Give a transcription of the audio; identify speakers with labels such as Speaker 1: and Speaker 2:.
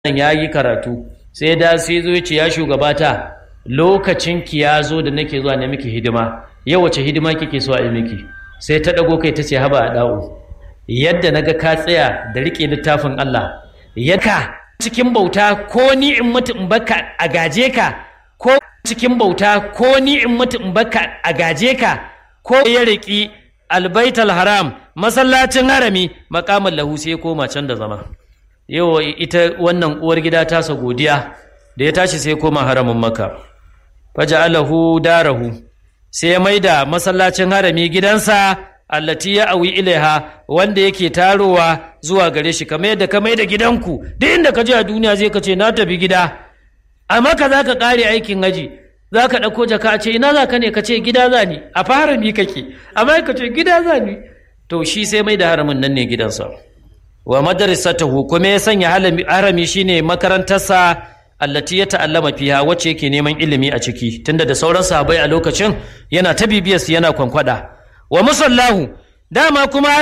Speaker 1: nan ya yi karatu sai da sai zo ce ya shugabata lokacin ki ya zo da nake zuwa ne miki hidima yau wace hidima kike so a yi miki sai ta dago kai ta ce haba a da'u yadda naga ka tsaya da rike littafin Allah yaka cikin bauta ko ni in mutu in baka a gaje ka ko cikin bauta ko ni in mutu in baka a gaje ka ko ya riki albaital haram masallacin harami makamin lahu sai koma can da zama yau ita wannan uwar gida tasa godiya da ya tashi sai koma haramin maka faja'alahu darahu sai ya maida masallacin harami gidansa allati ya awi ilaiha wanda yake tarowa zuwa gare shi kamar yadda ka maida gidanku duk inda ka je a duniya zai ka ce na tafi gida a maka za ka kare aikin haji za ka ɗauko jaka a ce ina za ka ne ka ce gida za ni a harami kake amma ka ce gida za ni to shi sai mai da haramin nan ne gidansa wa madrasatahu kuma ya sanya harami shine makarantarsa allati ya ta'allama fiha wacce yake neman ilimi a ciki tunda da sauran sahabbai a lokacin yana ta bibiyarsu yana kwankwada wa musallahu dama kuma